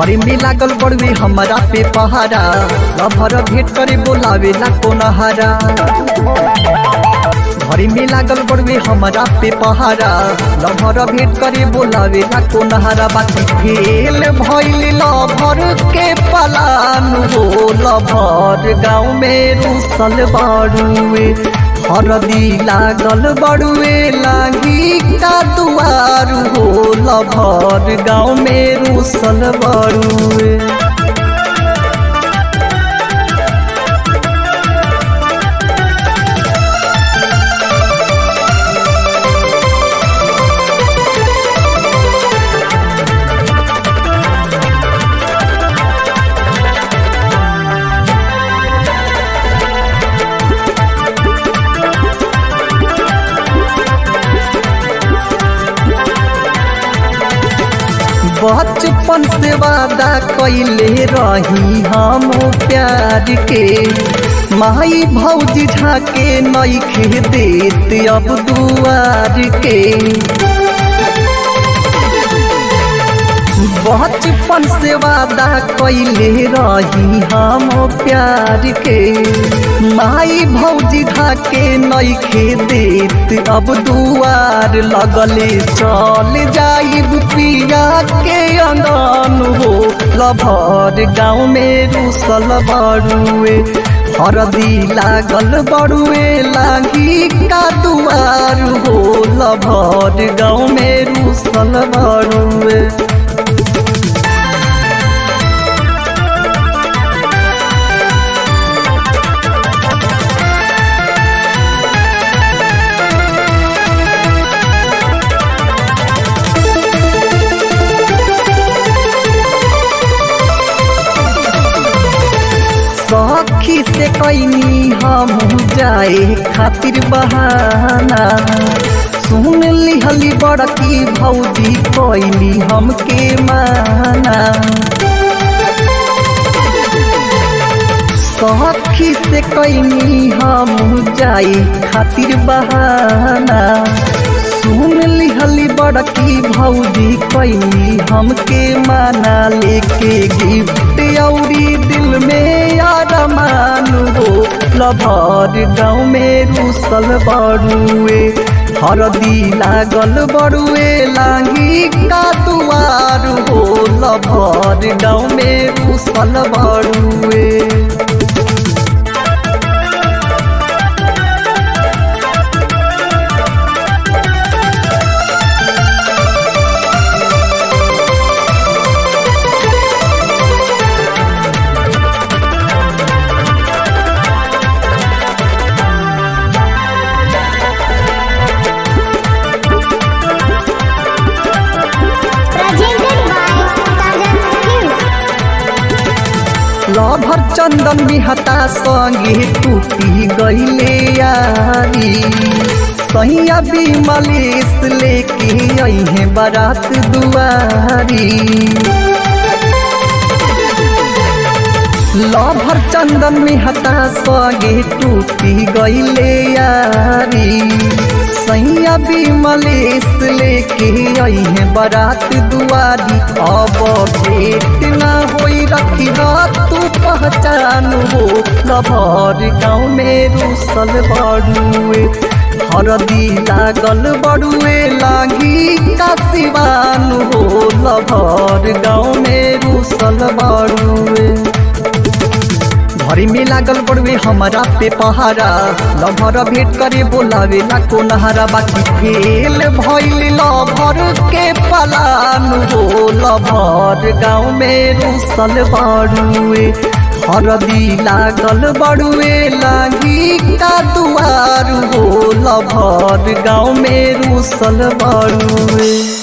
घरे में लागल बड़वे हमारा पे पहारा लभर भेंट करे बोलावे ला कोनहारा घरे में लागल बड़वे हमारा पे पहारा लभर भेंट करे बोलावे ला कोनहारा बाकी फेल भइल लभर के पलान हो लभर गाँव में रुसल बड़ुए हरदी लागल बड़ुए लागी का दुआर हो लभर गाँव में रुसल बड़ुए बचपन से वादा कैले रही हम प्यार के माई भौजी झाके नईखे देत अब दुआर के बचपन से वादा कैले रही हम प्यार के माई भौजी धाके नईखे देत अब दुआर लगले चल जाइब पिया के अंगन हो लभर गाँव में रुसल बड़ुए हरदी लागल बड़ुए लागी का दुआर हो लभर गाँव में रुसल बड़ुए सखी से कैनी हम जाए खातिर बहाना सुन लिहली बड़की भौजी कैली हमके माना सखी से कैनी हम जाए खातिर बहाना सुन लिहली बड़की भौजी कैली हमके माना लेके गिफ्ट औरी दिल में यार मानू हो लभर गाँव में रुसल बड़ुए हरदी लागल बड़ुए लागी का दुआर हो लभर गाँव में रुसल बड़ुए presented by Tajan Films. Lover Chandan Bihta संगे टूटी गईले यारी सैया बिमलेश लेके अहे बारात दुआरी लभर चंदन मेहता संगे टूटी गईले यारी सैया बिमलेश लेके अहे बारात दुआरी अब भेट ना होई रखी तू पहचान हो लभर गाँव में रुसल बड़ुए हरदी लागल बड़ुए लागी का सिवान हो लभर गाँव में रुसल बड़ुए घरे में लागल बड़वे हमारा पे पहारा लभर भेंट करे बोलावे ला कोनहारा बाकी फेल भइल लभर के पलान हो लभर गाँव में रुसल बड़ुए हरदी लागल बड़ुए लागी का दुआर हो लभर गाँव में रुसल बड़ुए